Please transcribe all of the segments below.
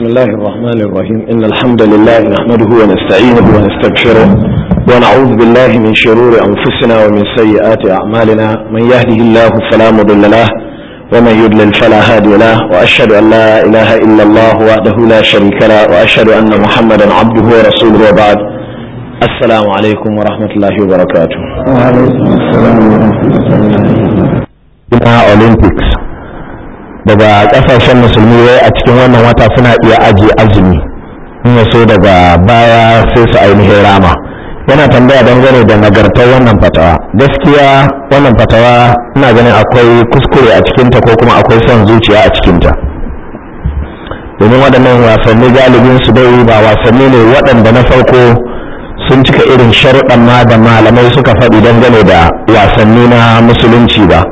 الله الرحمن الرحيم إن الحمد لله نحمده ونستعينه ونستغفره ونعوذ بالله من شرور أنفسنا ومن سيئات أعمالنا من يهده الله فلا مضل له ومن يضلل فلا هادي له وأشهد أن لا إله إلا الله وحده لا شريك له وأشهد أن محمدا عبده ورسوله وبعد السلام عليكم ورحمة الله وبركاته وعليكم السلام ورحمة الله Olympics daga kasashen musulmi wai a cikin wannan wata suna iya ajiye azumi in ya so daga baya sai su ainihin rama yana tambaya dangane da nagartar wannan fatawa gaskiya wannan fatawa ina ganin akwai kuskure a cikinta ko kuma akwai son zuciya a cikinta domin waɗannan wasanni galibin su dai ba wasanni ne waɗanda na farko sun cika irin sharuɗan ma da malamai suka faɗi dangane da wasanni na musulunci ba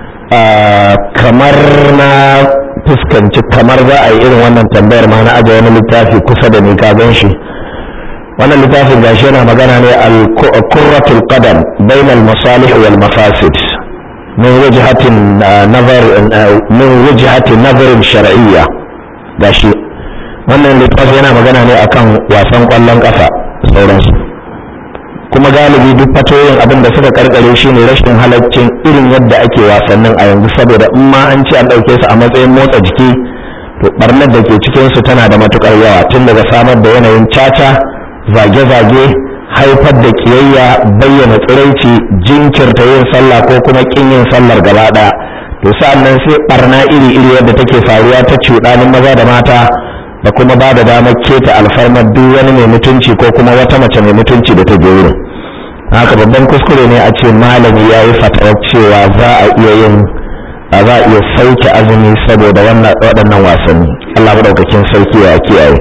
kamar na fuskanci kamar za a yi irin wannan tambayar ma na aje wani littafi kusa da ni ka gan shi wannan littafin gashi yana magana ne al-kurratul qadam bain al-masalih wal mafasid min wajhatin nazar min wajhatin nazar shar'iyya gashi wannan littafi yana magana ne akan wasan kwallon kafa sauransu kuma galibi duk fatoyin abin da suka karkare shi ne rashin halaccin irin yadda ake wasannin a yanzu saboda in ma an ce an ɗauke su a matsayin motsa jiki to barnar da ke cikin su tana da matukar yawa tun daga samar da yanayin caca zage-zage haifar da kiyayya bayyana tsiraici jinkirta yin sallah ko kuma kin yin sallar gaba ɗaya to sa'an nan sai barna iri-iri yadda take faruwa ta cuɗanin maza da mata da kuma ba da damar keta alfarmar duk wani mai mutunci ko kuma wata mace mai mutunci da ta je wurin haka babban kuskure ne a ce malami ya yi fatawar cewa za a iya yin a za a iya sauke azumi saboda waɗannan wasanni allah maɗaukakin sauki ya kiyaye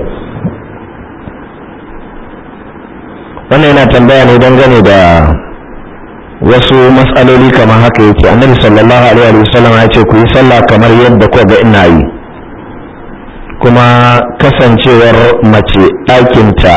wannan yana tambaya ne dangane da wasu matsaloli kamar haka yake annabi sallallahu alaihi wa sallam ya ce ku yi sallah kamar yadda ko ga ina yi kuma kasancewar mace ɗakinta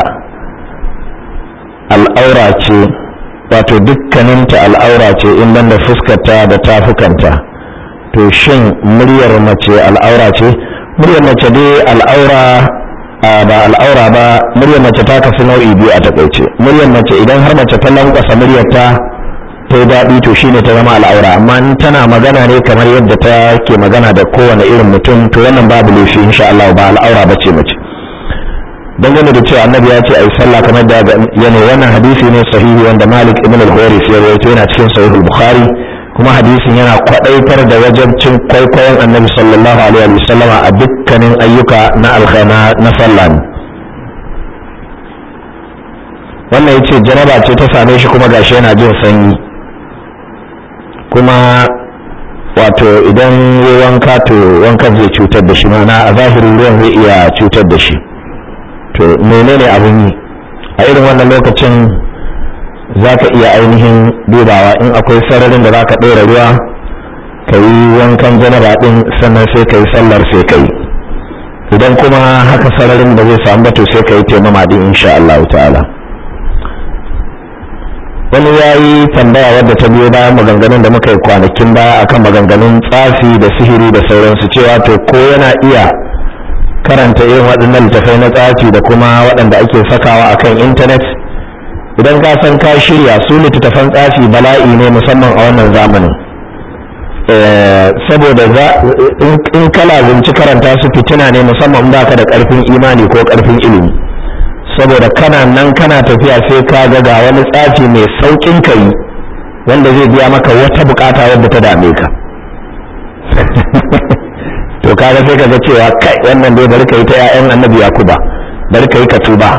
al'aura ce wato dukkaninta al'aura ce in banda fuskarta da tafukanta to shin muryar mace al'aura ce muryar mace dai al'aura ba al'aura ba muryar mace ta kasu nau'i biyu a takaice muryar mace idan har mace ta lankwasa muryarta ta yi daɗi to shine ta zama al'aura amma in tana magana ne kamar yadda ta ke magana da kowane irin mutum to wannan babu laifi insha Allah ba al'aura ba ce mace dangane da cewa annabi ya ce ai sallah kamar da yana wannan hadisi ne sahihi wanda Malik ibn al-Huwaris ya rawaito yana cikin sahih al-Bukhari kuma hadisin yana kwadaitar da wajabcin kwaikwayon annabi sallallahu alaihi wa sallama a dukkanin ayyuka na alkhaina na sallah wannan yace jaraba ce ta same shi kuma gashi yana jin sanyi kuma wato idan ya wanka to wankan zai cutar da shi mana a zahirin ruwan zai iya cutar da shi to menene abin yi a irin wannan lokacin za ka iya ainihin dubawa in akwai sararin da za ka ɗora ruwa ka yi wankan janaba ɗin sannan sai ka yi sallar sai ka yi idan kuma haka sararin da zai samu ba to sai ka yi taimama ɗin insha Allah ta'ala wani ya yi tambaya wadda ta biyo bayan maganganun da muka yi kwanakin baya akan maganganun tsafi da sihiri da sauransu cewa to ko yana iya karanta irin waɗannan littafai na tsafi da kuma waɗanda ake sakawa akan intanet idan ka san ka shirya su littattafan tsafi bala'i ne musamman a wannan zamanin saboda in kala zinci karanta su fitina ne musamman ba ka da ƙarfin imani ko ƙarfin ilimi saboda kana nan kana tafiya sai ka ga ga wani tsafi mai saukin kai wanda zai biya maka wata bukata wadda ta dame ka to kaga sai kaga cewa kai wannan dai bari kai ta ƴaƴan annabi yakuba bari kai ka tuba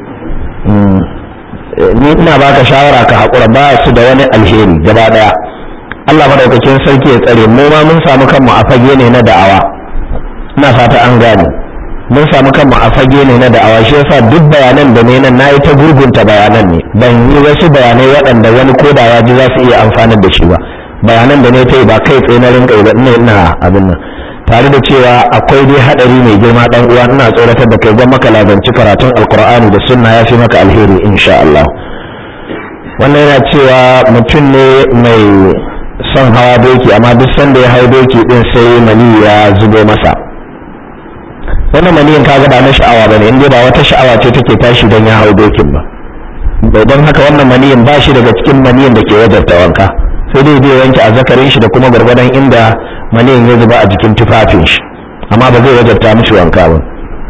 ni ina baka shawara ka hakura ba su da wani alheri gaba daya Allah madaukakin sarki ya tsare mu ma mun samu kanmu a fage ne na da'awa ina fata an gane mun samu kanmu a fage ne na da'awa shi yasa duk bayanan da ne nan nayi ta gurgunta bayanan ne ban yi wasu bayanai waɗanda wani koda ya ji za su iya amfanar da shi ba bayanan da ne ta yi ba kai tsaye na rinka yi ba ina ina abin nan tare da cewa akwai dai hadari mai girma dan uwa ina tsoratar da kai gwamma ka lazanci karatun alkur'ani da sunna ya fi maka alheri insha Allah wannan yana cewa mutum ne mai son hawa doki amma duk sanda ya hau doki din sai mali ya zubo masa wannan maniyin kaga ba na sha'awa bane in dai ba wata sha'awa ce take tashi don ya hau dokin ba bai don haka wannan maniyin ba shi daga cikin maniyin da ke wajarta wanka sai dai zai wanke azzakarin shi da kuma gwargwadon inda maniyin ya zuba a jikin tufafin shi amma ba zai wajarta mishi wanka ba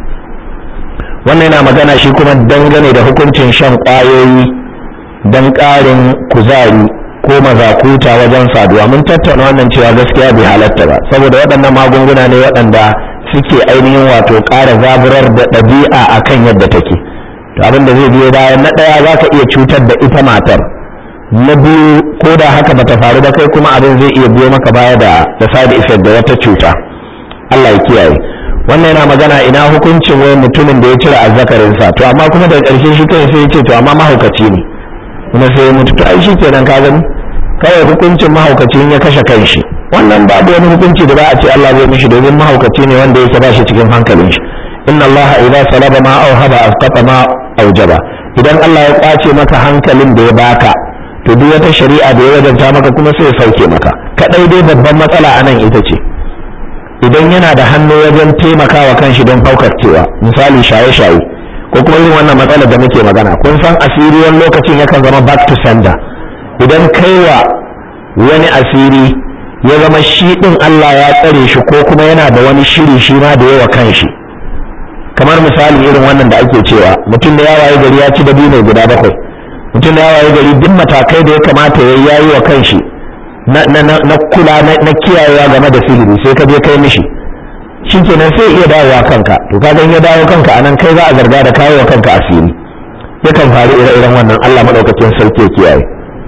wannan yana magana shi kuma dangane da hukuncin shan ƙwayoyi don ƙarin kuzari ko mazakuta wajen saduwa mun tattauna wannan cewa gaskiya bai halatta ba saboda waɗannan magunguna ne waɗanda suke ainihin wato ƙara zaburar da ɗabi'a akan yadda take to abin da zai biyo bayan na ɗaya za ka iya cutar da ita matar na biyu ko da haka bata faru ba kai kuma abin zai iya biyo maka baya da da side effect da wata cuta Allah ya kiyaye wannan yana magana ina hukuncin wai mutumin da ya cire azzakarinsa to amma kuma daga ƙarshe shi kai sai ya ce to amma mahaukaci ne kuma sai ya mutu to ai shi kenan ka gani kawai hukuncin mahaukaci ya kashe kanshi wannan babu wani hukunci da za a ce Allah zai mishi domin mahaukaci ne wanda yake ba shi cikin hankalin shi inna Allah idza salaba ma auhaba asqata ma aujaba idan Allah ya kwace maka hankalin da ya baka to duk wata shari'a da ya wajanta maka kuma sai ya sauke maka kadai dai babban matsala anan ita ce idan yana da hannu wajen taimakawa kanshi don cewa misali shaye-shaye ko kuma irin wannan matsalar da muke magana kun san asiri wani lokacin yakan zama back to sender idan kaiwa wani asiri ya zama shi din Allah ya tsare shi ko kuma yana da wani shiri shi ma da yawa kanshi kamar misali irin wannan da ake cewa mutum da yawaye gari ya ci dabino guda bakwai mutum da yawaye gari duk matakai da ya kamata ya yayi wa kanshi na kula na kiyayewa game da sihiri sai ka je kai mishi shikenan sai iya dawowa kanka to ka ya dawo kanka anan kai za a zarga da kawo wa kanka asiri yakan faru ire-iren wannan Allah madaukakin sarki ya kiyaye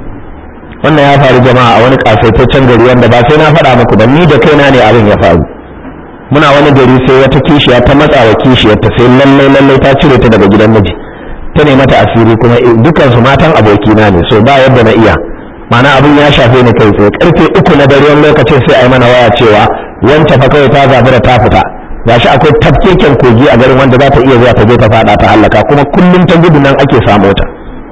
wannan ya faru jama'a a wani kasaitaccen gari wanda ba sai na faɗa muku ba ni da kaina ne abin ya faru muna wani gari sai wata kishiya ta matsa wa kishiyarta sai lallai lallai ta cire ta daga gidan miji ta ne mata asiri kuma dukansu matan abokina ne so ba yadda na iya mana abin ya shafe ni kai tsaye karfe uku na dare wani lokacin sai a yi mana waya cewa wancan fa kawai ta zabura ta fita gashi akwai tafkeken kogi a garin wanda za ta iya zuwa ta je ta fada ta hallaka kuma kullum ta gudu nan ake samu ta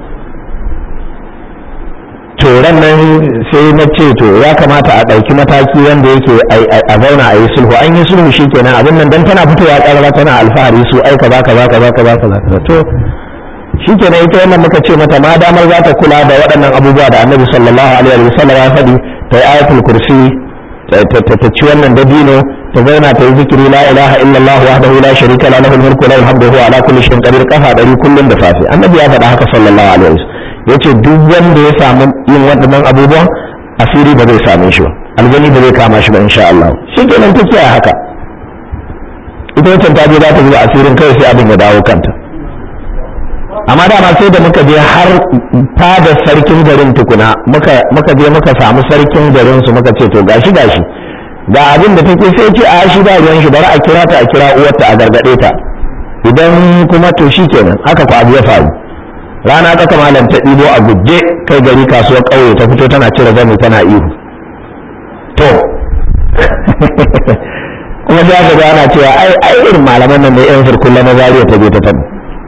to nan sai na ce to ya kamata a ɗauki mataki wanda yake a zauna a yi sulhu an yi sulhu shikenan abin nan dan tana fitowa ƙarara tana alfahari su aika za ka za ka za ka za ka za ka to shikenan ita wannan muka ce mata ma damar za ta kula da waɗannan abubuwa da annabi sallallahu alaihi wa sallam ya faɗi ta yi ayatul kursi ta ci wannan dabino ta zauna ta yi zikiri la ilaha illallah wahdahu la sharika la lahul mulku wa lahul hamdu huwa ala kulli shay'in qadir kafa dari kullun da safe annabi ya faɗa haka sallallahu alaihi wa yace duk wanda ya samu yin waɗannan abubuwan asiri ba zai same shi ba aljani ba zai kama shi ba insha Allah shikenan ta kiyaye haka ita wancan ta je za ta zuba asirin kai sai abin ya dawo kanta amma dama sai da muka je har fada sarkin garin tukuna muka je muka samu sarkin garin su muka ce to gashi gashi ga abin da take sai ce a shi ba ruwan shi bari a kira ta a kira uwarta a gargade ta idan kuma to shikenan haka ku abu ya faru rana tsaka malam ta ɗibo a guje kai gari kasuwar ƙauye ta fito tana cire zani tana ihu to kuma sai aka ana cewa ai ai irin malaman nan ne yan firkulla na zariya ta je ta tabo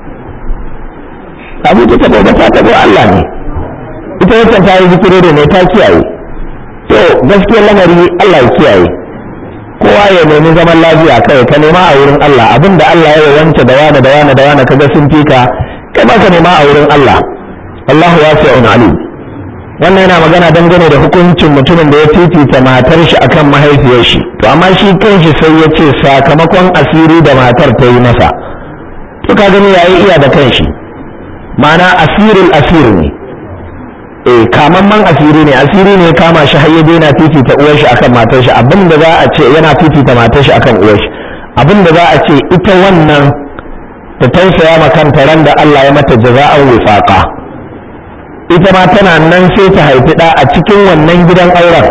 abu ta tabo ba ta tabo Allah ne ita wancan ta yi zikiri da ne ta kiyaye to gaskiyar lamari Allah ya kiyaye kowa ya nemi zaman lafiya kai ka nema a wurin Allah abinda Allah ya wance da wani da wani da wani kaga sun fika kai ba ka nema a wurin Allah Allahu wasi'un alim wannan yana magana dangane da hukuncin mutumin da ya fifita matar shi akan mahaifiyar shi to amma shi kanshi sai ya ce sakamakon asiri da matar ta yi masa to ka gani yayi iya da kanshi ma'ana asirul asir ne eh kamamman asiri ne asiri ne kama shi har ya daina fifita uwar shi akan matar shi abinda za a ce yana fifita matar shi akan uwar shi abinda za a ce ita wannan ta tausaya ma kanta ran da Allah ya mata jaza'an wifaqa ita ma tana nan sai ta haifi ɗa a cikin wannan gidan auren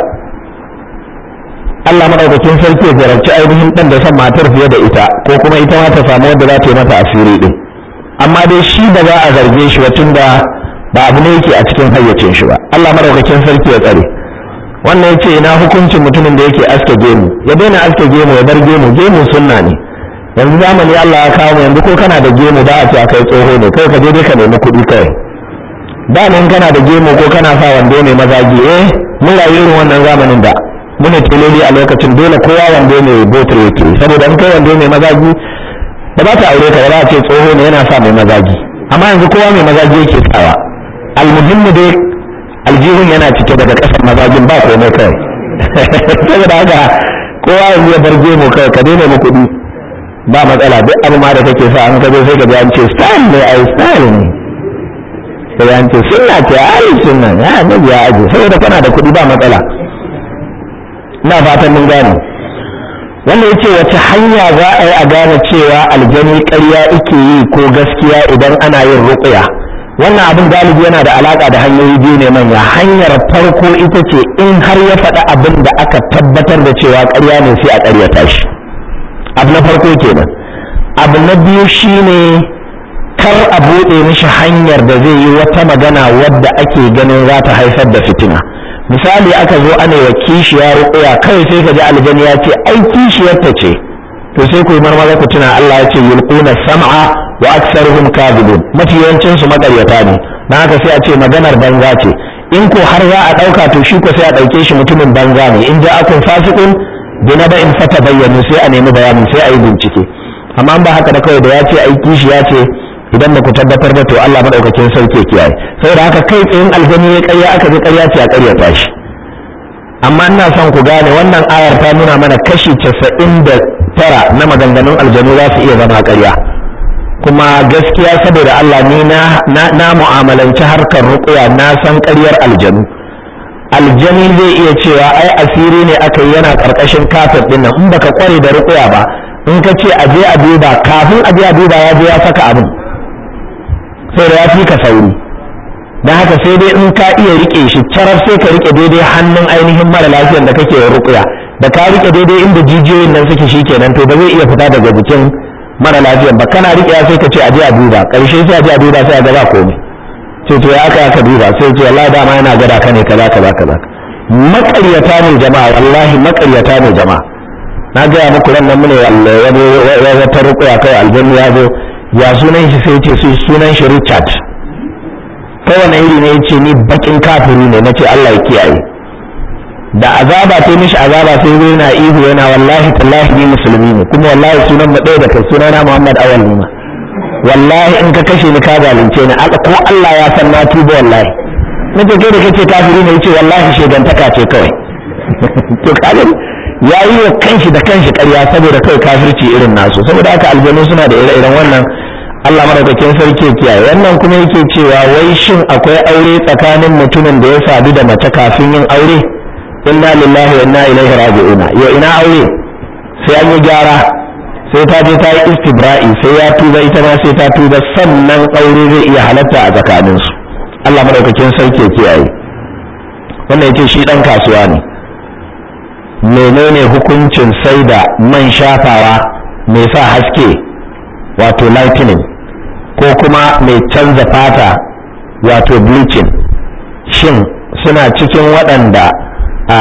Allah madaukakin sarki ya jarabci ainihin ɗan da son matar fiye da ita ko kuma ita ma ta samu wadda za ta yi mata asiri ɗin amma dai shi da za a zarge shi wacin da ba abu ne yake a cikin hayyacin shi ba Allah madaukakin sarki ya tsare wannan ya ce ina hukuncin mutumin da yake aske gemu ya daina aske gemu ya bar gemu gemu sunna ne yanzu zamani Allah ya kawo yanzu ko kana da gemu ba a ce kai tsoho ne kai ka je dai ka nemi kuɗi kawai da nan kana da gemu ko kana sa wando ne mazagi eh mun rayu irin wannan zamanin da muna teloli a lokacin dole kowa wando ne botar yake saboda in kai wando ne mazagi da ba ta aure ka ba za a ce tsoho ne yana sa mai mazaji amma yanzu kowa mai mazaji yake sawa almuhimmu dai aljihun yana cike daga ƙasar mazajin ba komai kawai saboda haka kowa yanzu ya bar gemu kawai ka daina mu kuɗi ba matsala duk abu ma da kake sa an ka zo sai ka ji an ce style ne ai style ne sai an ce sunna ce ai sunna ya annabi ya aje saboda kana da kuɗi ba matsala ina fatan mun gane wannan yace wace hanya za a yi a gane cewa aljani ƙarya ike yi ko gaskiya idan ana yin ruqya wannan abin galibi yana da alaka da hanyoyi biyu ne manya hanyar farko ita ce in har ya faɗi abin da aka tabbatar da cewa ƙarya ne sai a ƙaryata shi abu na farko kenan abu na biyu shine kar a buɗe mishi hanyar da zai yi wata magana wadda ake ganin za ta haifar da fitina misali aka zo ana wa kishiya ruƙuya kawai sai ka ji aljani ya ce ai kishiyar ta ce to sai ku yi marmaza ku tuna Allah ya ce yulquna sam'a wa aktsaruhum kadhibun mafi yawancin su makaryata ne dan haka sai a ce maganar banza ce in ko har za a ɗauka to shi ko sai a ɗauke shi mutumin banza ne in ja'akum fasiqun binaba'in fatabayyanu sai a nemi bayanin sai a yi bincike amma ba haka da kawai da ya ce ai kishiya ce idan ba ku tabbatar da to Allah madaukakin sauke kiyaye saboda haka kai tsayin aljani ya ƙarya aka ji ƙarya ce a ƙaryata shi amma ina son ku gane wannan ayar ta nuna mana kashi casa'in da tara na maganganun aljanu za su iya zama ƙarya kuma gaskiya saboda Allah ni na na mu'amalanci harkar ruƙuya na san ƙaryar aljanu aljani zai iya cewa ai asiri ne aka yi yana ƙarƙashin kafet ɗin nan in baka kware da ruƙuya ba in ka ce a je a duba kafin a je a duba ya je ya saka abin sai da ya fi ka sauri don haka sai dai in ka iya rike shi caraf sai ka rike daidai hannun ainihin mara lafiyar da kake rukuya da ka rike daidai inda jijiyoyin nan suke shikenan to ba zai iya fita daga jikin mara lafiyar ba kana rike sai ka ce a je a duba karshe sai a je a duba sai a ga ba komai ce to ya aka aka duba sai ce wallahi dama yana gada ka ne kaza kaza kaza maƙaryata ne jama'a wallahi maƙaryata ne jama'a na gaya muku ran nan mune wata rukuya kai aljannu ya zo ya sunan shi sai ce sunan shi Richard kowane iri ne yace ni bakin kafiri ne nace Allah ya kiyaye da azaba ta mishi azaba sai zai na ihu yana wallahi tallahi ni musulmi ne kuma wallahi sunan mu ɗaya da kai sunana Muhammad Awal ne wallahi in ka kashe ni ka zalunce ni ko Allah ya san na tuba wallahi nace kai da kace kafiri ne yace wallahi shegantaka ce kawai to kaga ya yi wa kanshi da kanshi ƙarya saboda kai kafirci irin nasu saboda haka aljanu suna da ire-iren wannan Allah madaukakin sarki ya kiyaye wannan kuma yake cewa wai shin akwai aure tsakanin mutumin da ya sadu da mace kafin yin aure inna lillahi wa inna ilaihi raji'una yo ina aure sai an yi gyara sai ta je ta yi istibra'i sai ya tuba ita ma sai ta tuba sannan aure zai iya halatta a tsakaninsu Allah madaukakin sarki ya kiyaye wannan yace shi dan kasuwa ne menene hukuncin sai da man shafawa mai sa haske wato lightning ko kuma mai canza fata wato bleaching shin suna cikin waɗanda a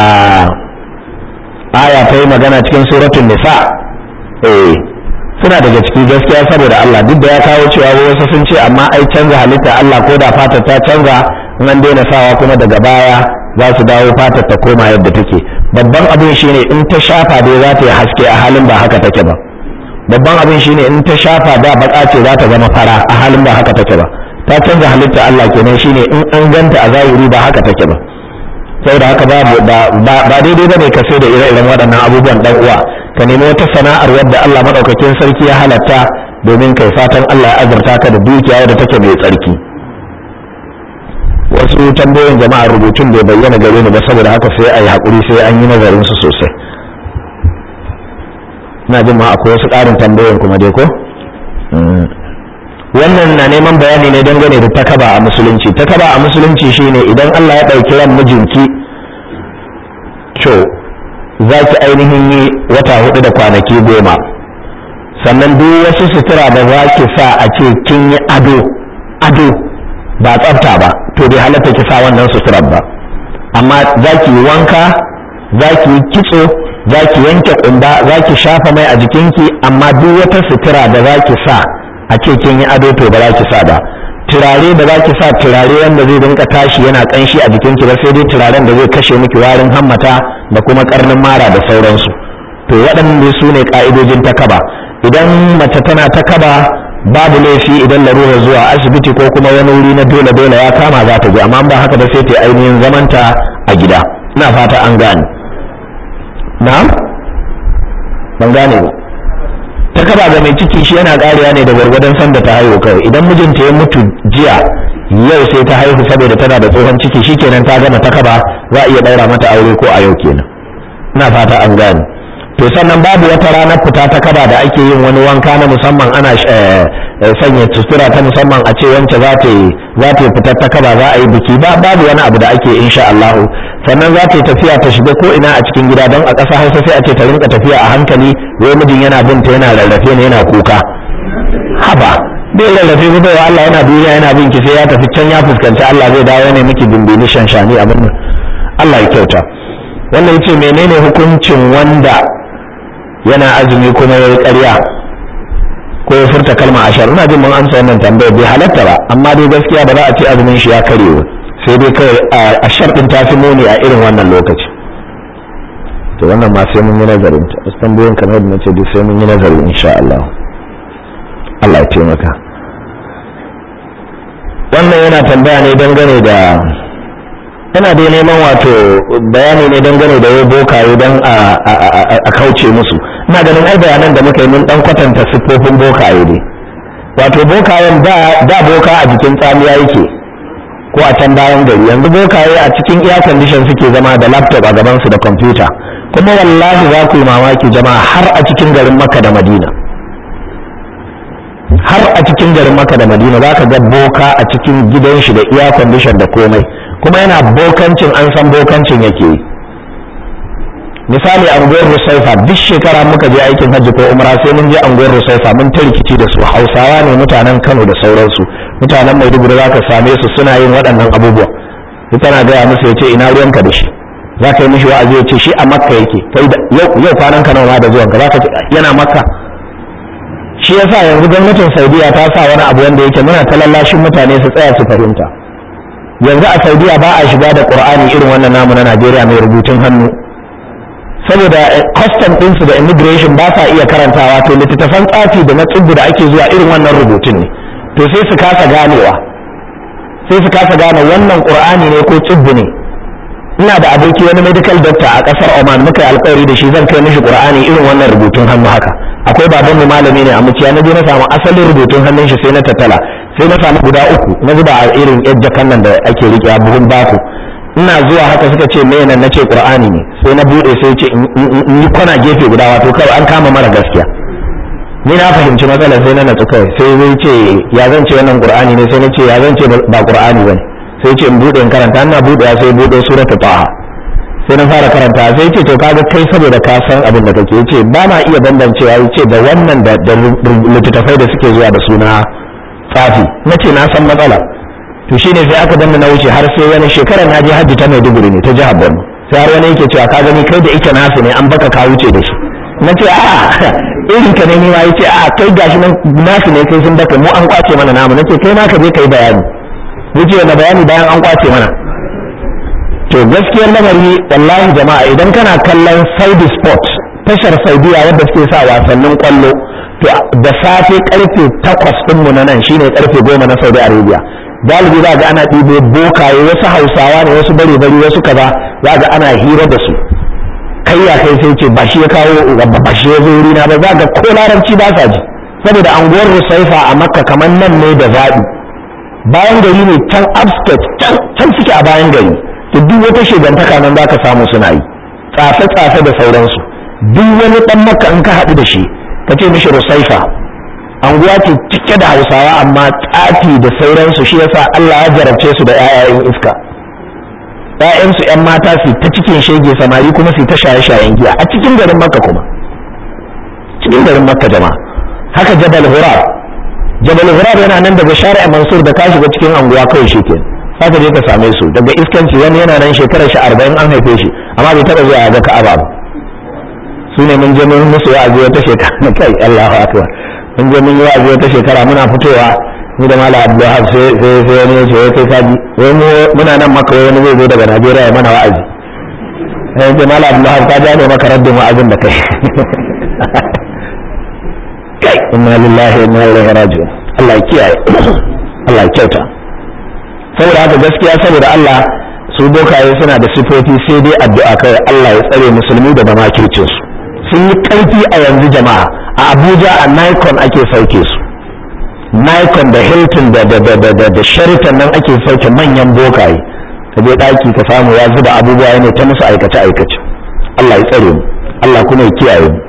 aya ta yi magana cikin suratun nisa eh suna daga ciki gaskiya saboda Allah duk da ya kawo cewa wasu sun ce amma ai canza halitta Allah ko da fata ta canza in an daina sawa kuma daga baya za su dawo fatar ta koma yadda take babban abin shine in ta shafa dai za ta yi haske a halin ba haka take ba babban abin shine in ta shafa da baka ce za ta zama fara a halin ba haka take ba ta canza halitta Allah kenan shine in an ganta a zahiri ba haka take ba saboda haka babu ba daidai bane ka sai da ire-iren waɗannan abubuwan dan uwa ka nemi wata sana'ar wadda Allah madaukakin sarki ya halatta domin kai fatan Allah ya azurta ka da dukiya wadda take mai tsarki wasu tambayoyin jama'a rubutun bai bayyana gare ni ba saboda haka sai a yi haƙuri sai an yi nazarin su sosai ina jin ma akwai wasu ƙarin tambayoyin kuma dai ko wannan na neman bayani ne dangane da takaba a musulunci takaba a musulunci shine idan Allah ya ɗauki ran mijinki to za ki ainihin yi wata hudu da kwanaki goma sannan duk wasu sutura da za ki sa a ce kin yi ado ado ba tsafta ba to bai halatta ki sa wannan suturar ba amma za ki yi wanka za ki yi kitso za ki yanke kumba za ki shafa mai a jikinki amma duk wata sutura da za ki sa a ce kin yi ado to ba za ki sa ba turare da za ki sa turare wanda zai rinka tashi yana kanshi a jikinki ba sai dai turaren da zai kashe miki warin hammata da kuma karnin mara da sauransu to waɗannan su ne ka'idojin takaba idan mace tana ta kaba babu laifi idan larura zuwa asibiti ko kuma wani wuri na dole dole ya kama za ta je amma ba haka ba sai ta ainihin zamanta a gida ina fata an gane na'am ban gane ba ta kaba ga mai ciki shi yana ƙariya ne da gwargwadon sanda ta haihu kawai idan mijinta ya mutu jiya yau sai ta haihu saboda tana da tsohon ciki shikenan ta gama ta kaba za a iya ɗaura mata aure ko a yau kenan ina fata an gane to sannan babu wata ranar fita ta kaba da ake yin wani wanka na musamman ana sanya sutura ta musamman a ce wance za ta yi za ta yi fitar ta kaba za a yi biki ba babu wani abu da ake insha Allah sannan za ta yi tafiya ta shiga ko ina a cikin gida don a ƙasa Hausa sai a ce ta rinka tafiya a hankali wai mijin yana binta yana rarrafe ne yana kuka haba bai rarrafe ba bai Allah yana duniya yana bin ki sai ya tafi can ya fuskanci Allah zai dawo ne miki bimbini shanshani abin nan Allah ya kyauta wannan yace menene hukuncin wanda yana azumi kuma ya yi ƙarya ko ya furta kalma ashar ina jin mun amsa wannan tambayar bai halatta ba amma dai gaskiya ba za a ce azumin shi ya kare ba sai dai kawai ashar din ta fi muni a irin wannan lokaci to wannan ma sai mun yi nazarin ta wasu tambayoyin kamar yadda nace duk sai mun yi nazari insha Allah Allah ya taimaka wannan yana tambaya ne dangane da yana dai neman wato bayani ne dangane da wai bokaye don a kauce musu ina ganin ai bayanan da muka yi mun dan kwatanta siffofin bokaye ne wato bokayen da da boka a jikin tsamiya yake ko a can bayan gari yanzu bokaye a cikin air condition suke zama da laptop a gabansu da kwamfuta kuma wallahi za ku yi mamaki jama'a har a cikin garin makka da madina har a cikin garin makka da madina za ka ga boka a cikin gidan shi da air condition da komai kuma yana bokancin an san bokancin yake yi misali anguwar rusaifa duk shekara muka je aikin hajji ko umra sai mun je anguwar rusaifa mun ta rikici da su hausawa ne mutanen kano da sauransu mutanen maiduguri za ka same su suna yin waɗannan abubuwa ita na gaya musu ya ce ina ruwanka da shi za ka yi mishi wa'azi ya ce shi a makka yake kai da yau kwanan ka nawa da zuwanka za ka ce yana makka shi yasa yanzu gwamnatin saudiya ta sa wani abu wanda yake muna ta lallashin mutane su tsaya su fahimta yanzu a saudiya ba a shiga da qur'ani irin wannan namu na najeriya mai rubutun hannu saboda custom ɗinsu da immigration ba sa iya karantawa to littattafan tsafi da na tsibbu da ake zuwa irin wannan rubutun ne to sai su kasa ganewa sai su kasa gane wannan qur'ani ne ko tsibbu ne ina da aboki wani medical doctor a kasar Oman muka yi alƙawari da shi zan kai mishi qur'ani irin wannan rubutun hannu haka akwai baban mu malami ne a muciya na je na samu asalin rubutun hannun shi sai na tattala sai na samu guda uku na zuba a irin yar jakan nan da ake rike a buhun baku ina zuwa haka suka ce me nan nace qur'ani ne sai na bude sai ce in yi kwana gefe guda wato kawai an kama mara gaskiya ni na fahimci matsalar sai na natsu kawai sai zai ce ya zan ce wannan qur'ani ne sai na ce ya zan ce ba qur'ani bane sai ce in bude in karanta ina bude sai bude suratul taha sai na fara karanta sai ce to kaga kai saboda ka san abin da kake yace ba na iya bambancewa yace da wannan da littattafai da suke zuwa da suna tsafi nace na san matsala to shine sai aka danna na wuce har sai wani shekarar na je hajji ta Maiduguri ne ta jihar Borno sai har wani yake cewa ka gani kai da ita nasu ne an baka ka wuce da shi nace a irin ka ne ni ma yace a kai gashi nan nasu ne kai sun baka mu an kwace mana namu nace kai ma ka je kai bayani wuce na bayani bayan an kwace mana to gaskiyar lamari wallahi jama'a idan kana kallon Saudi Sport tashar Saudiya wadda suke sa wasannin kwallo to da safe karfe takwas ɗinmu na nan shine karfe goma na Saudi Arabia galibi za ga ana ɗibo bokaye wasu hausawa ne wasu bare bari wasu kaza za ga ana hira da su kai ya kai sai ce ba shi ya kawo ba shi ya zo wuri na ba za ga ko larabci ba sa ji saboda anguwar Rusaifa a Makka kamar nan ne da zaɓi bayan gari ne can upstate can suke a bayan gari to duk wata shigantaka nan za ka samu suna yi tsafe-tsafe da sauransu duk wani ɗan makka in ka haɗu da shi ka ce mishi rusaifa anguwa ce cike da hausawa amma tsafi da sauransu shi yasa Allah ya jarabce su da 'ya'yan iska ‘ya'yansu ‘yan mata su ta cikin shege samari kuma su ta shaye-shayen giya a cikin garin makka kuma cikin garin makka jama'a haka jabal hurar jabal hurar yana nan daga shari'a mansur da ka shiga cikin anguwa kawai shi ke haka je ka same su daga iskanci wani yana nan shekarar shi arba'in an haife shi amma bai taɓa zuwa ga ka'aba ba su ne mun je mun musu wa'azi wata shekara kai Allahu akbar mun je mun yi wa'azi wata shekara muna fitowa ni da mala abdulhab sai sai sai wani ya ce wai kai kaji wai mu muna nan maka wai wani zai zo daga Najeriya ya mana wa'azi sai ce mala abdulhab ka ja ne maka raddin wa'azin da kai kai inna lillahi wa inna ilaihi raji'un Allah ya kiyaye Allah ya kyauta saboda haka gaskiya saboda Allah su bokaye suna da sifofi sai dai addu'a kai Allah ya tsare musulmi daga makircin su sun yi karfi a yanzu jama'a a Abuja a Nikon ake sauke su Nikon da Hilton da da da da, da Sheraton nan ake sauke manyan bokaye ka je daki ka samu ya zuba abubuwa ne ta musu aikace aikace Allah ya tsare mu Allah kuma ya kiyaye mu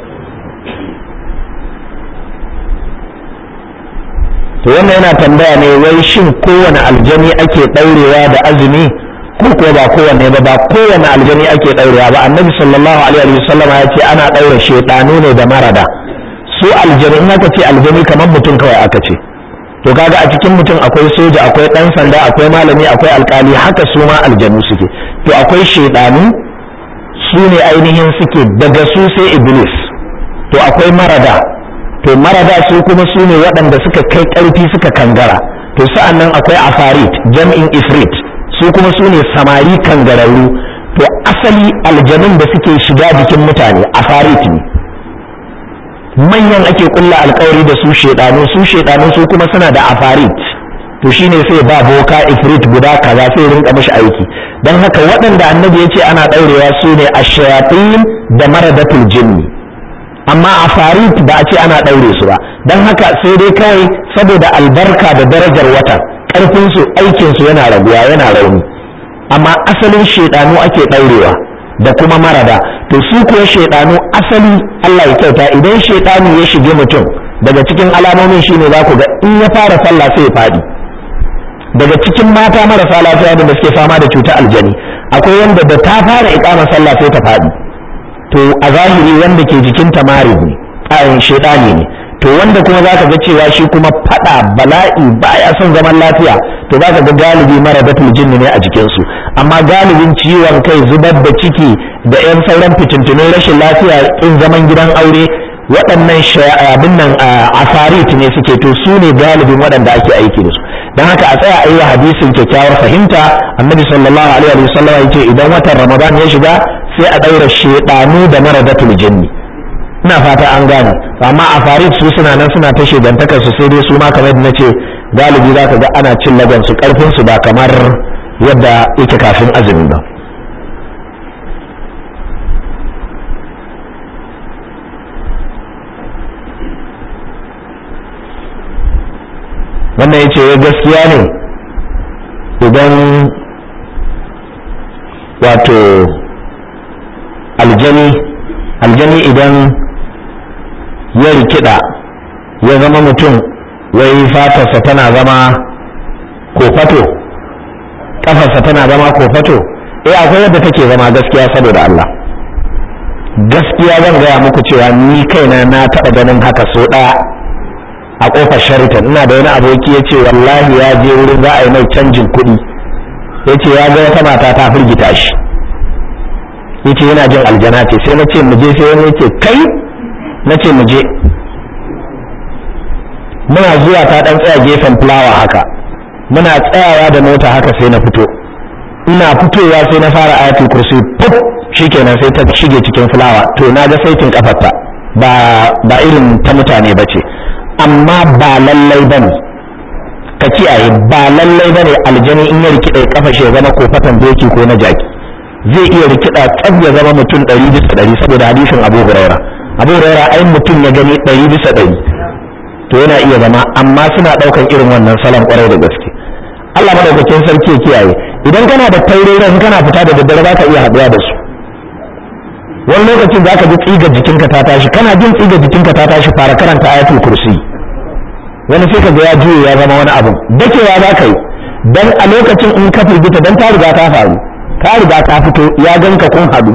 to wannan yana tambaya ne wai shin kowane aljani ake ɗaurewa da azumi ko ko ba kowanne ba ba kowane aljani ake ɗaurewa ba annabi sallallahu alaihi wa sallama ya ce ana ɗaure shaiɗanu ne da marada su aljani in aka ce aljani kamar mutum kawai aka ce to kaga a cikin mutum akwai soja akwai ɗan sanda akwai malami akwai alkali haka su ma aljanu suke to akwai shaiɗanu su ne ainihin suke daga su sai iblis to akwai marada to marada su kuma su ne waɗanda suka kai ƙarfi suka kangara to sa'an nan akwai afarit jam'in ifrit su kuma su ne samari kangararru to asali aljanun da suke shiga jikin mutane afarit ne manyan ake kulla alkawari da su shedanu su shedanu su kuma suna da afarit to shine sai ba boka ifrit guda kaza sai rinka mishi aiki don haka waɗanda annabi ya ce ana ɗaurewa su ne ashayatin da maradatul jinni amma a farit ba a ce ana ɗaure su ba don haka sai dai kawai saboda albarka da darajar wata ƙarfinsu aikinsu yana raguwa yana rauni amma asalin shaidanu ake ɗaurewa da kuma marada to su kuwa shaidanu asali Allah ya kyauta idan shaidanu ya shige mutum daga cikin alamomin shine za ku ga in ya fara sallah sai ya faɗi daga cikin mata marasa lafiya da suke fama da cutar aljani akwai wanda da ta fara iƙama sallah sai ta faɗi to a zahiri wanda ke jikin tamari ne ayin shaidani ne to wanda kuma zaka ga cewa shi kuma fada bala'i baya son zaman lafiya to zaka ga galibi mara datul jinni ne a jikin su amma galibin ciwon kai zubar da ciki da yan sauran fitintunun rashin lafiya in zaman gidan aure waɗannan abin nan afarit ne suke to su ne galibin waɗanda ake aiki da su don haka a tsaya a yi wa hadisin kyakkyawar fahimta annabi sallallahu alaihi wa sallam ya ce idan watan ramadan ya shiga sai a ɗaura shedanu da maradatul jinni ina fata an gane amma a farid su suna nan suna ta shedantakar su sai dai su ma kamar yadda nace galibi za ka ga ana cin lagan su karfin su ba kamar yadda yake kafin azumi ba wannan yace ya gaskiya ne idan wato aljani aljani idan ya rikida ya zama mutum wai fatarsa tana zama kofato kafarsa tana zama kofato eh akwai yadda take zama gaskiya saboda Allah gaskiya zan gaya muku cewa ni kaina na taɓa ganin haka so ɗaya a ƙofar sharitan ina da wani aboki ya ce wallahi ya je wurin za a yi mai canjin kuɗi ya ce ya ga wata mata ta firgita shi ya ce yana jin aljana ce sai na ce mu je sai wani ya ce kai na ce mu je muna zuwa ta ɗan tsaya gefen fulawa haka muna tsayawa da mota haka sai na fito ina fitowa sai na fara ayatul kursi puf shikenan sai ta shige cikin fulawa to na ga saitin kafarta ba ba irin ta mutane ba ce amma ba lallai bane ka kiyaye ba lallai bane aljani in ya rikide kafa shi ya zama kofatan doki ko na jaki zai iya rikida tsab ya zama mutum ɗari bisa ɗari saboda hadisin abu huraira abu huraira ai mutum ya gani ɗari bisa ɗari to yana iya zama amma suna ɗaukan irin wannan salon kwarai da gaske Allah madaukakin sarki ya kiyaye idan kana da taurari kana fita da daddare za ka iya haɗuwa da su wani lokacin za ka ji tsiga jikinka ta tashi kana jin tsiga jikinka ta tashi fara karanta ayatul kursi wani sai ka ga ya juye ya zama wani abu dakewa za ka yi dan a lokacin in ka firgita dan ta riga ta faru ka riga ka fito ya ganka kun haɗu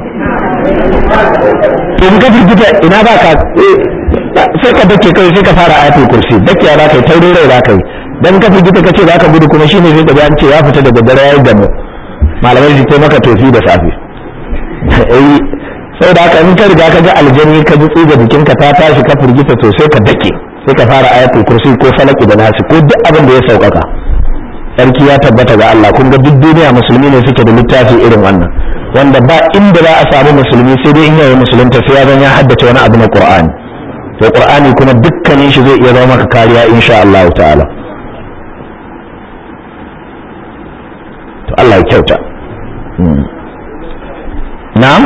in ka firgita ina ba ka sai ka dake kai sai ka fara ayatul kursi dakewa za ka yi taurin rai za ka yi dan ka firgita ka ce za ka gudu kuma shine sai ka an ce ya fita daga dare ya yi gamu malamai su ce maka tofi da safe sai da haka in ka riga ka ga aljani ka ji tsiga jikinka ta tashi ka firgita to sai ka dake sai ka fara ayatul kursi ko falaki da nasi ko duk abin da ya saukaka sarki ya tabbata ga Allah kun ga duk duniya musulmi ne suke da littafi irin wannan wanda ba inda za a samu musulmi sai dai in yayi musulunta sai ya zan ya haddace wani abu na Qur'ani to qur'ani kuma dukkanin shi zai iya zama maka kariya insha Allah ta'ala to Allah ya kyauta na'am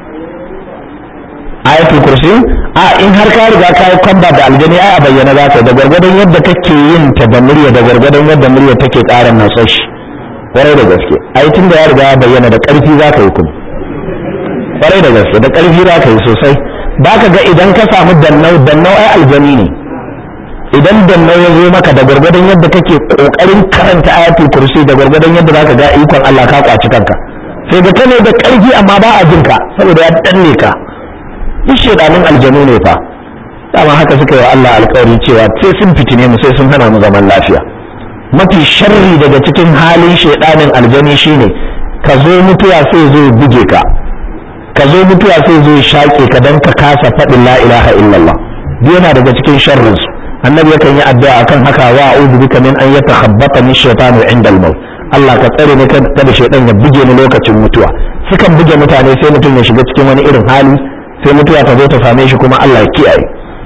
ayatul kursi a in har ka riga ka yi kwamba da aljani ai a bayyana za ka da gwargwadon yadda kake yin ta da murya da gwargwadon yadda murya take ƙara natsar shi kwarai da gaske ai tun da ya riga ya bayyana da ƙarfi za ka yi kuma kwarai da gaske da ƙarfi za ka yi sosai ba ka ga idan ka samu dannau dannau ai aljani ne idan dannau ya zo maka da gwargwadon yadda kake ƙoƙarin karanta ayatul kursi da gwargwadon yadda za ka ga ikon Allah ka kwaci kanka sai ga kane da ƙarfi amma ba a jinka saboda ya danne ka duk shedanin aljanu ne fa dama haka suka yi wa Allah alƙawari cewa sai sun fitine mu sai sun hana mu zaman lafiya mafi sharri daga cikin halin shedanin aljani shine ka zo mutuwa sai zo buge ka ka zo mutuwa sai zo shaƙe ka dan ka kasa faɗin la ilaha illallah duk yana daga cikin sharrin su annabi yakan yi addu'a akan haka wa a'udhu bika min an yatakhabbata min shaytanu inda al-maut Allah ka tsare ni kada shaytan ya buge ni lokacin mutuwa sukan buge mutane sai mutum ya shiga cikin wani irin hali sai mutuwa ta zo ta same shi kuma Allah ya kiyaye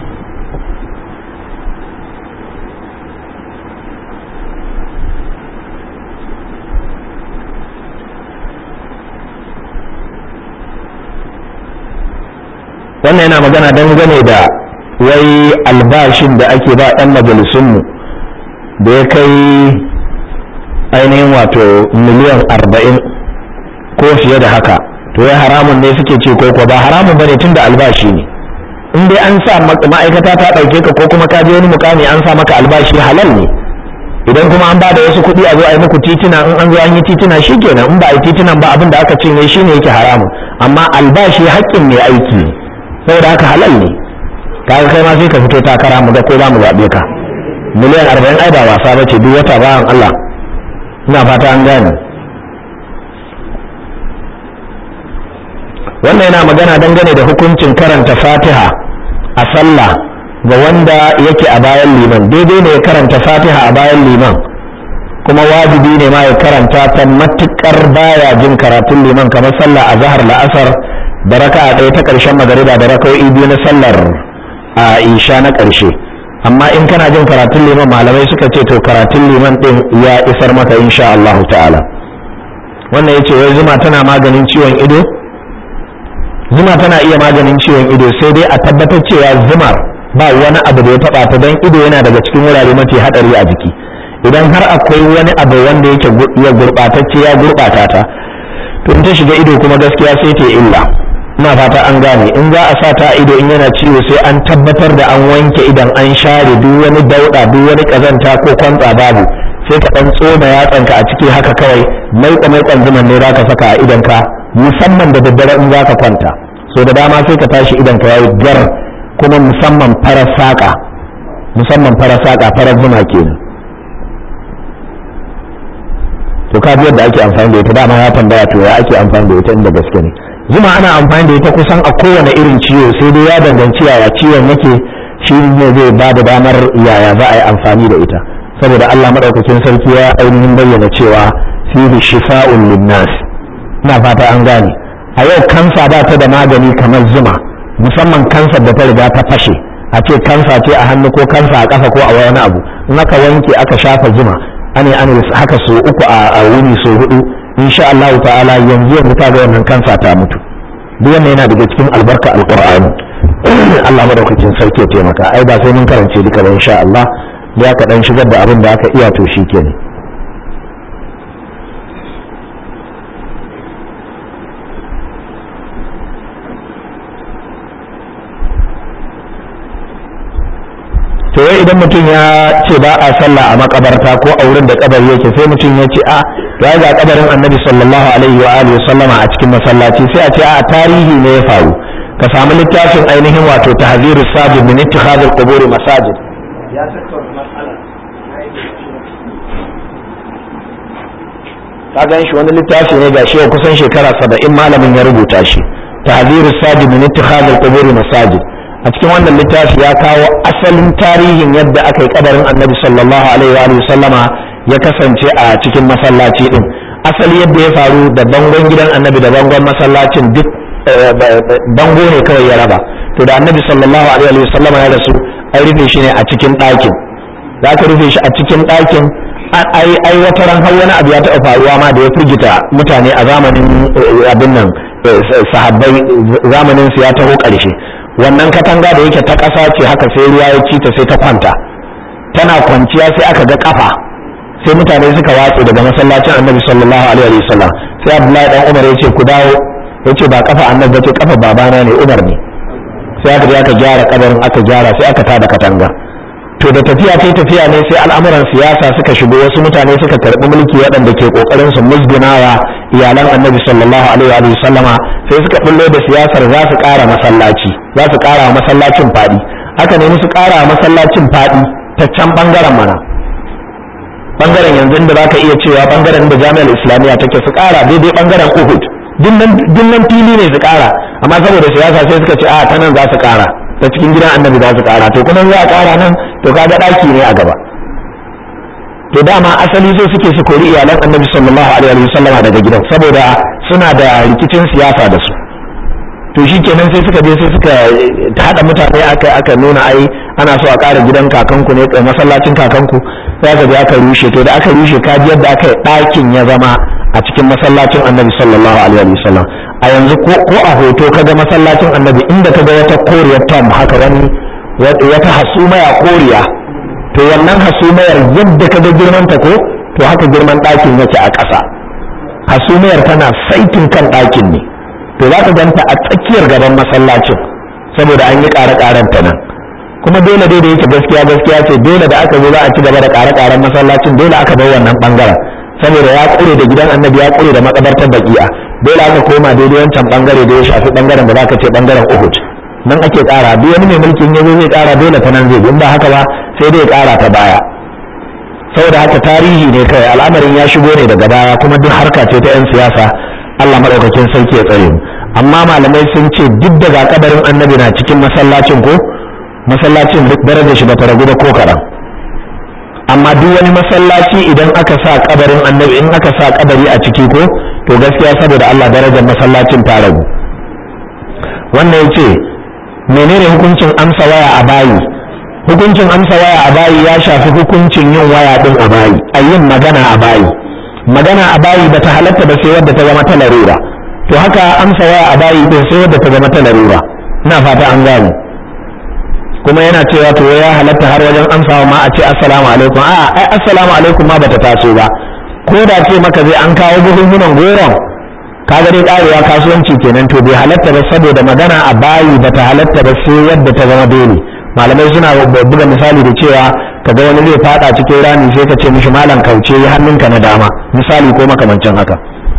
wannan yana magana dangane da wai albashin da ake ba 'yan majalisunmu da ya kai ainihin wato miliyan arba'in ko fiye da haka to ya haramun ne suke ce ko ba haramun bane tunda albashi ne in dai an sa ma'aikata ta ɗauke ka ko kuma ka je wani mukami an sa maka albashi halal ne idan kuma an ba da wasu kuɗi a zo a yi muku titina in an zo an yi titina shikenan in ba a yi titinan ba abin da aka ce ne shine yake haramun amma albashi haƙƙin mai aiki ne saboda haka halal ne kaga kai ma sai ka fito takara mu ga ko za mu zaɓe ka miliyan arba'in ai ba wasa ba ce duk wata bayan Allah ina fata an gane wannan yana magana dangane da hukuncin karanta fatiha a sallah ga wanda yake a bayan liman daidai ne ya karanta fatiha a bayan liman kuma wajibi ne ma ya karanta ta matukar baya jin karatun liman kamar sallah a zahar la'asar da raka a ɗaya ta ƙarshen magariba da raka'o'i biyu na sallar a isha na ƙarshe amma in kana jin karatun liman malamai suka ce to karatun liman ɗin ya isar maka insha Allah ta'ala wannan yace wai zuma tana maganin ciwon ido zuma tana iya maganin ciwon ido sai dai a tabbatar cewa zumar ba wani abu da ya taba ta don ido yana daga cikin wurare mafi hadari a jiki idan har akwai wani abu wanda yake ya gurbatacce ya gurbata ta to in ta shiga ido kuma gaskiya sai ta illa ina fata an gane in za a sa ta ido in yana ciwo sai an tabbatar da an wanke idan an share duk wani dauda duk wani kazanta ko kwantsa babu sai ka dan tsoma yatsanka a ciki haka kawai maika maikan zuman ne zaka saka a idanka musamman da daddare in zaka kwanta so da dama sai ka tashi idanka yayi gar kuma musamman farar saka musamman farar saka farar zuma kenan to ka yadda ake amfani da ita dama ya tambaya to ya ake amfani da ita inda gaske ne zuma ana amfani da ita kusan a kowane irin ciwo sai dai ya danganci yaya ciwon yake shi ne zai ba da damar yaya za a yi amfani da ita saboda Allah madaukakin sarki ya ainihin bayyana cewa fihi shifa'un linnas ina fata an gane a yau kansa ba ta da magani kamar zuma musamman kansar da ta riga ta fashe a ce kansa ce a hannu ko kansa a ƙafa ko a wani abu in aka wanke aka shafa zuma ane ane haka so uku a wuni so hudu insha Allah ta'ala yanzu yanzu ta ga wannan kansa ta mutu duk wannan yana daga cikin albarka alqur'ani Allah madaukakin sarki ya taimaka ai ba sai mun karance duka ba insha Allah da ka dan shigar da abin da aka iya to shikenan to wai idan mutum ya ce ba a sallah a makabarta ko a wurin da kabari yake sai mutum ya ce a ya ga kabarin annabi sallallahu alaihi wa alihi sallama a cikin masallaci sai a ce a tarihi ne ya faru ka samu littafin ainihin wato tahziru sajid min ittikhadul qubur masajid ya tattauna mas'ala ka gan shi wani littafi ne gashi ya kusan shekara saba'in malamin ya rubuta shi tahziru sajid min ittikhadul qubur masajid a cikin wannan littafi ya kawo asalin tarihin yadda aka yi kabarin annabi sallallahu alaihi wa sallama ya kasance a cikin masallaci din asali yadda ya faru da bangon gidan annabi da bangon masallacin duk bango ne kawai ya raba to da annabi sallallahu alaihi wa sallam ya rasu an rufe shi ne a cikin ɗakin za ka rufe shi a cikin ɗakin ai ai wata ran har wani abu ya taɓa faruwa ma da ya firgita mutane a zamanin abin nan sahabbai zamanin su ya taho ƙarshe wannan katanga da yake ta ƙasa ce haka sai ruwa ya ci ta sai ta kwanta tana kwanciya sai aka ga kafa sai mutane suka watse daga masallacin annabi sallallahu alaihi wa sallam sai abdullahi dan umar ya ce ku dawo ya ce ba kafa annabi ba ce kafa babana ne umar ne sai aka je aka gyara kabarin aka gyara sai aka tada katanga to da tafiya kai tafiya ne sai al'amuran siyasa suka shigo wasu mutane suka karɓi mulki waɗanda ke ƙoƙarin su musgunawa iyalan annabi sallallahu alaihi wa sallama sai suka bullo da siyasar za su ƙara masallaci za su ƙara masallacin faɗi haka ne su ƙara masallacin faɗi ta can ɓangaren mana ɓangaren yanzu da zaka iya cewa ɓangaren da jami'ar islamiyya take su ƙara daidai ɓangaren uhud dinnan fili ne su ƙara amma saboda siyasa sai suka ce a ta nan za su ƙara ta cikin gidan annabi za su ƙara to kuma za a ƙara nan to kaga ɗaki ne a gaba to dama asali so suke su kori iyalan annabi sallallahu alaihi wa sallama daga gidan saboda suna da rikicin siyasa da su to shi kenan sai suka je sai suka haɗa mutane aka aka nuna ai ana so a ƙara gidan kakanku ne masallacin kakanku sai aka je aka rushe to da aka rushe kaji yadda aka yi ɗakin ya zama a cikin masallacin annabi sallallahu alaihi wa sallam a yanzu ko ko a hoto kaga masallacin annabi inda kaga wata koriyar tom haka wani wata hasumaya koriya to wannan hasumayar yadda kaga girman ta ko to haka girman ɗakin yake a ƙasa hasumayar tana saitin kan ɗakin ne to za ka ganta a tsakiyar gaban masallacin saboda an yi ƙare-ƙaren ta nan kuma dole dai da yake gaskiya gaskiya ce dole da aka zo za a ci gaba da ƙare-ƙaren masallacin dole aka bar wannan bangaren saboda ya ƙure da gidan annabi ya ƙure da makabartar baki'a dole aka koma daidai wancan bangare da ya shafi bangaren da za ka ce bangaren uhud nan ake ƙara duk wani mai mulkin ya zo zai ƙara dole ta nan zai in ba haka ba sai dai ya ƙara ta baya saboda haka tarihi ne kai al'amarin ya shigo ne daga baya kuma duk harka ce ta 'yan siyasa Allah maɗaukakin sarki ya tsare mu amma malamai sun ce duk daga kabarin annabi na cikin masallacin ko masallacin duk darajar shi bata ragu da ko kaɗan amma duk wani masallaci idan aka sa kabarin annabi in aka sa kabari a ciki ko to gaskiya saboda Allah darajar masallacin ta ragu wannan ya ce menene hukuncin amsa waya a bayi hukuncin amsa waya a bayi ya shafi hukuncin yin waya din a bayi a yin magana a bayi magana a bayi bata halatta ba sai wadda ta zama ta larura to haka amsa waya a bayi din sai wadda ta zama ta larura ina fata an gane kuma yana cewa to ya halatta har wajen amsawa ma a ce assalamu alaikum a ai assalamu alaikum ma bata taso ba ko da ce maka zai an kawo buhunhunan goron kaga dai karewa kasuwanci kenan to bai halatta ba saboda magana a bayi bata halatta ba sai yadda ta zama dole malamai suna buga misali da cewa kaga wani zai fada cikin rami sai ka ce mishi malam kauce hannunka na dama misali ko makamancin haka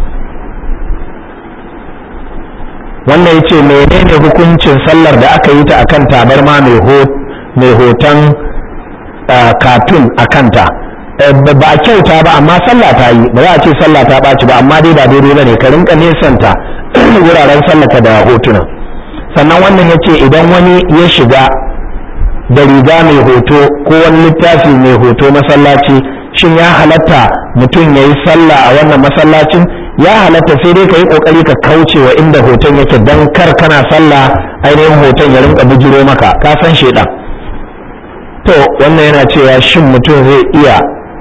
wannan ya ce menene hukuncin sallar da aka yi ta akan tabarma mai hoton katun a kanta ba a kyauta ba amma sallah ta yi ba za a ce sallah ta ɓaci ba amma dai ba daidai ba ne ka rinka nesanta wuraren sallaka da hotuna sannan wannan ya ce idan wani ya shiga da riga mai hoto ko wani littafi mai hoto masallaci shin ya halatta mutum ya yi sallah a wannan masallacin ya halatta sai dai ka yi kokari ka kauce wa inda hoton yake don kar kana sallah ainihin hoton ya rinka bijiro maka ka san shedan to wannan yana cewa shin mutum zai iya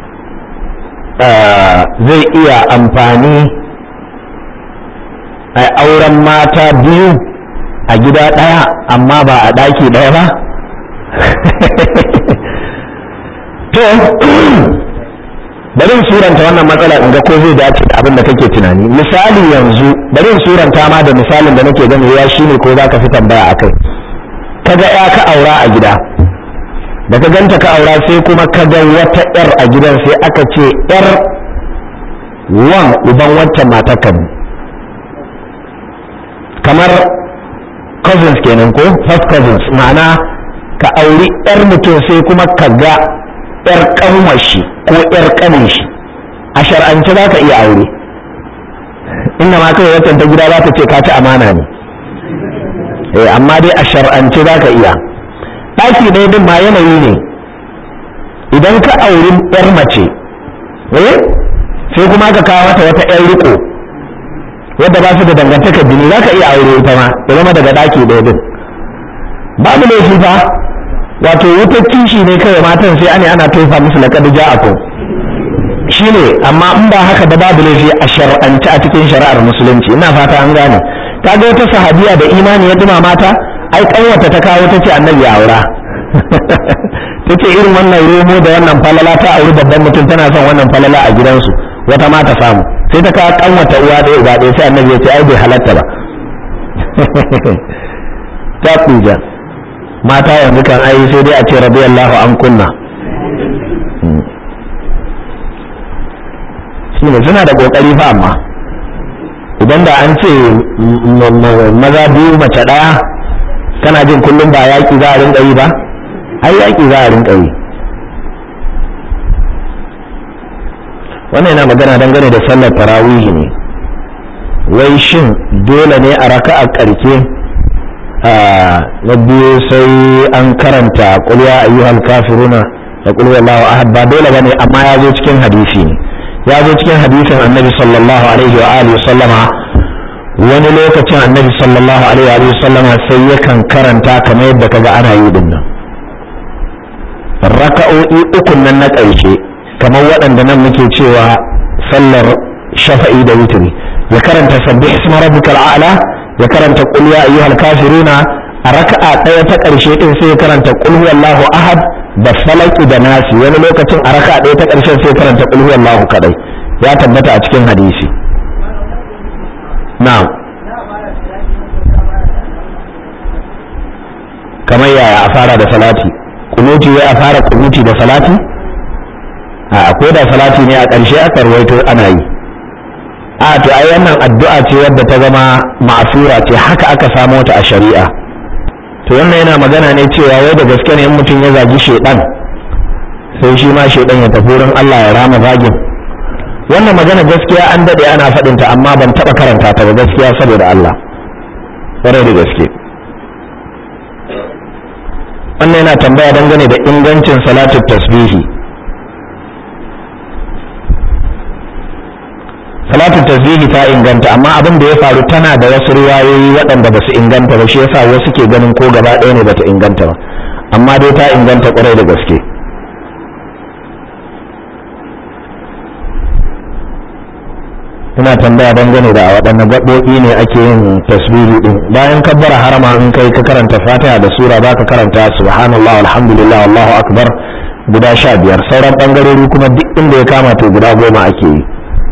zai iya amfani a auren mata biyu a gida ɗaya amma ba a ɗaki ɗaya ba to bari in suranta wannan matsala in ga ko zai dace da abin da kake tunani misali yanzu bari in suranta ma da misalin da nake gani ya shine ko zaka fi tambaya akai kaga ya ka aura a gida da ka ganta ka aura sai kuma ka ga wata yar a gidan sai aka ce yar wan uban waccan matakan kamar cousins kenan ko first cousins ma'ana ka auri yar mutum sai kuma ka ga yar kanwashi ko yar kanin shi a shar'ance za ka iya aure inda ma kawai watan ta gida za ta ce ka ci amana ne eh amma dai a shar'ance za ka iya ɗaki ɗaya din ma yanayi ne idan ka auri yar mace eh sai kuma ka kawo mata wata yar riko wadda ba su da dangantaka jini za ka iya aure ita ma ya zama daga ɗaki ɗaya din babu laifi fa wato wutar kishi ne kawai matan sai ane ana tofa musu laqad ja'akum shine amma in ba haka da babu laifi a shar'anci a cikin shari'ar musulunci ina fata an gane kaga wata sahabiya da imani ya duma mata ai kanwata ta kawo tace annabi ya aura tace irin wannan romo da wannan falala ta auri babban mutum tana son wannan falala a gidansu wata ma ta samu sai ta kawo kanwata uwa ɗaya uba ɗaya sai annabi ya ce ai bai halatta ba ta kuja mata yanzu kan ai sai dai a ce radiyallahu an kunna shi ne suna da kokari fa amma idan da an ce maza biyu mace ɗaya kana jin kullum ba yaƙi za a rinka yi ba ai yaƙi za a rinka yi wannan yana magana dangane da sallar tarawihi ne wai shin dole ne a raka a ƙarke na biyu sai an karanta kulwa ayyuhal kafiruna da kulwa Allahu ahad ba dole bane amma ya zo cikin hadisi ne ya zo cikin hadisin annabi sallallahu alaihi wa alihi sallama wani lokacin annabi sallallahu alaihi wa alihi sallama sai yakan karanta kamar yadda kaga ana yi din nan raka'o'i ukun nan na ƙarshe kamar waɗanda nan muke cewa sallar shafa'i da witri ya karanta sabbih isma rabbikal a'la ya karanta qul ya ayyuhal kafiruna a raka'a ɗaya ta ƙarshe din sai ya karanta qul huwallahu ahad da falaki da nasi wani lokacin a raka'a ɗaya ta ƙarshen sai ya karanta qul huwallahu kadai ya tabbata a cikin hadisi na'am kamar yaya a fara da salati kunuti wai a fara kunuti da salati a ko da salati ne a ƙarshe aka rawaito ana yi a to ai wannan addu'a ce wadda ta zama ma'asura ce haka aka samo ta a shari'a to wannan yana magana ne cewa wai da gaske ne in mutum ya zagi shedan sai shi ma shedan ya tafi wurin Allah ya rama zagin wannan magana gaskiya an dade ana faɗin ta amma ban taɓa karanta ta ba gaskiya saboda Allah kwarai da gaske wannan yana tambaya dangane da ingancin salatu tasbihi salatu tasbihi ta inganta amma abin da ya faru tana da wasu riwayoyi waɗanda ba su inganta ba shi yasa wasu ke ganin ko gaba ɗaya ne bata inganta ba amma dai ta inganta kwarai da gaske ina tambaya dangane da a waɗanne gaɓoɓi ne ake yin tasbihi din bayan kabbara harama in kai ka karanta fatiha da sura ba ka karanta subhanallah alhamdulillah wallahu akbar guda sha biyar sauran ɓangarori kuma duk inda ya kama to guda goma ake yi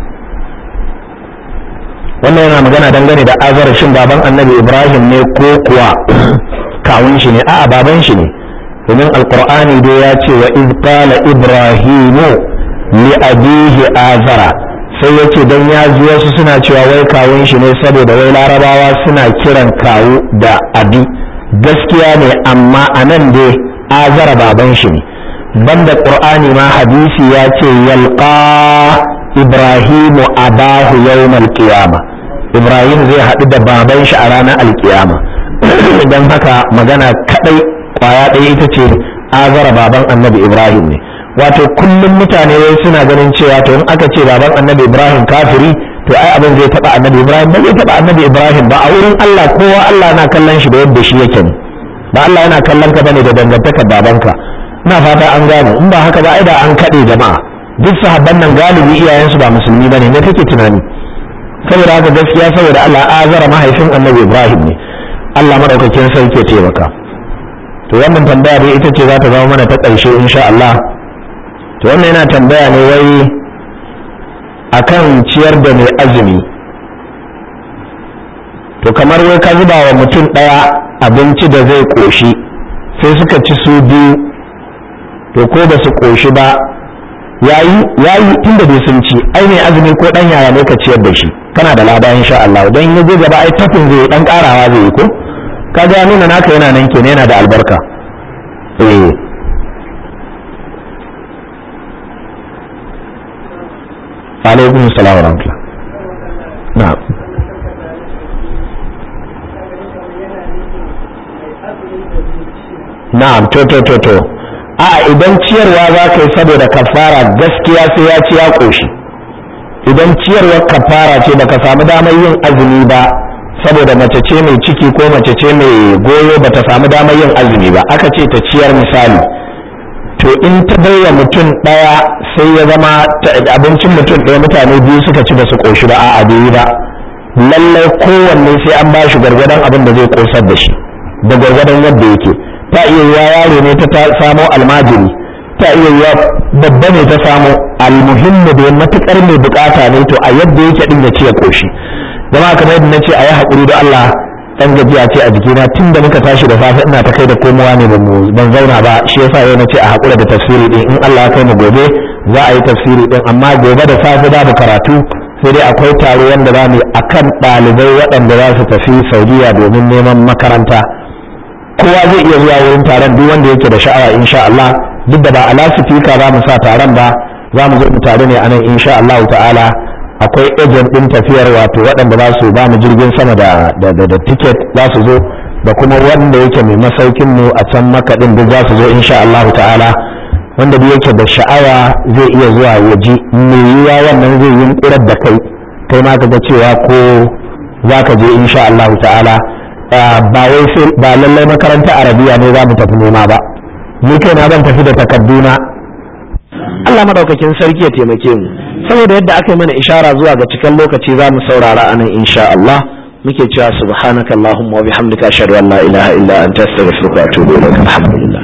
wannan yana magana dangane da azar shin baban annabi ibrahim ne ko kuwa kawun shi ne a'a baban shi ne domin alqur'ani dai ya ce wa iz qala ibrahimu li abihi azara sai ya ce don ya ji wasu suna cewa wai kawun shi ne saboda wai larabawa suna kiran kawu da abi gaskiya ne amma a nan dai azara baban shi ne banda qur'ani ma hadisi ya ce yalqa ibrahimu abahu yawmal qiyama ibrahim zai haɗu da baban shi a ranar alkiyama don haka magana kadai kwaya ɗaya ita ce azara baban annabi ibrahim ne wato kullum mutane wai suna ganin cewa to in aka ce baban annabi ibrahim kafiri to ai abin zai taba annabi ibrahim ba zai taba annabi ibrahim ba a wurin allah kowa allah na kallon shi da yadda shi yake ne ba allah yana kallon ka bane da dangantakar babanka ina fata an gane in ba haka ba ai da an kaɗe jama'a duk sahabban nan galibi iyayensu ba musulmi bane ne kake tunani saboda haka gaskiya saboda allah azara mahaifin annabi ibrahim ne allah madaukakin sarki ya taimaka to wannan tambaya dai ita ce za ta zama mana ta ƙarshe insha allah to wannan yana tambaya ne wai akan ciyar da mai azumi to kamar wai ka zuba wa mutum ɗaya abinci da zai ƙoshi sai suka ci su biyu to ko ba su ƙoshi ba yayi yayi tunda bai sun ci ai mai azumi ko ɗan yaya ne ka ciyar da shi kana da lada insha Allah dan ya je gaba ai tafin zai dan karawa zai yi ko kaga ya nuna naka yana nan kenan yana da albarka eh alaikum salam wa rahmatullah na'am na'am to to to to a idan ciyarwa za ka yi saboda kafara gaskiya sai ya ci ya koshi idan ciyarwar kafara ce baka samu damar yin azumi ba saboda mace ce mai ciki ko mace ce mai goyo bata samu damar yin azumi ba aka ce ta ciyar misali to in ta baiwa mutum ɗaya sai ya zama abincin mutum ɗaya mutane biyu suka ci ba su ƙoshi ba a'a bai yi ba lallai kowanne sai an ba shi gwargwadon abin da zai ƙosar da shi da gwargwadon yadda yake ta iya yiwa yaro ne ta samo almajiri ta iya yiwa babba ne ta samo almuhimmi da matukar mai bukata ne to a yadda yake din ya ce ya ƙoshi zama kamar yadda na ce a yi haƙuri da Allah dan gajiya ce a jikina tun da muka tashi da safe ina ta kai da komowa ne ban zauna ba shi yasa yau na ce a haƙura da tafsiri din in Allah ya kai mu gobe za a yi tafsiri din amma gobe da safe za mu karatu sai dai akwai taro wanda za mu yi akan ɗalibai waɗanda za su tafi Saudiya domin neman makaranta kowa zai iya zuwa wurin taron duk wanda yake da sha'awa insha Allah duk da ba a lasifika za mu sa taron ba za mu zo mu tare ne a nan insha Allah ta'ala akwai agent din tafiyar wato waɗanda za su ba mu jirgin sama da da da ticket za su zo da kuma wanda yake mai masaukin mu a can makaɗin duk za su zo insha Allah ta'ala wanda duk yake da sha'awa zai iya zuwa waje me yiwa wannan zai yi ƙurar da kai kai ma ka ga cewa ko za ka je insha Allah ta'ala ba wai sai ba lallai makaranta arabiya ne za mu tafi nema ba ni kai na zan tafi da takarduna Allah madaukakin sarki ya taimake mu saboda yadda aka yi mana ishara zuwa ga cikin lokaci za mu saurara anan insha Allah muke cewa subhanakallahumma wa bihamdika ashhadu an la ilaha illa anta astaghfiruka wa atubu ilaik alhamdulillah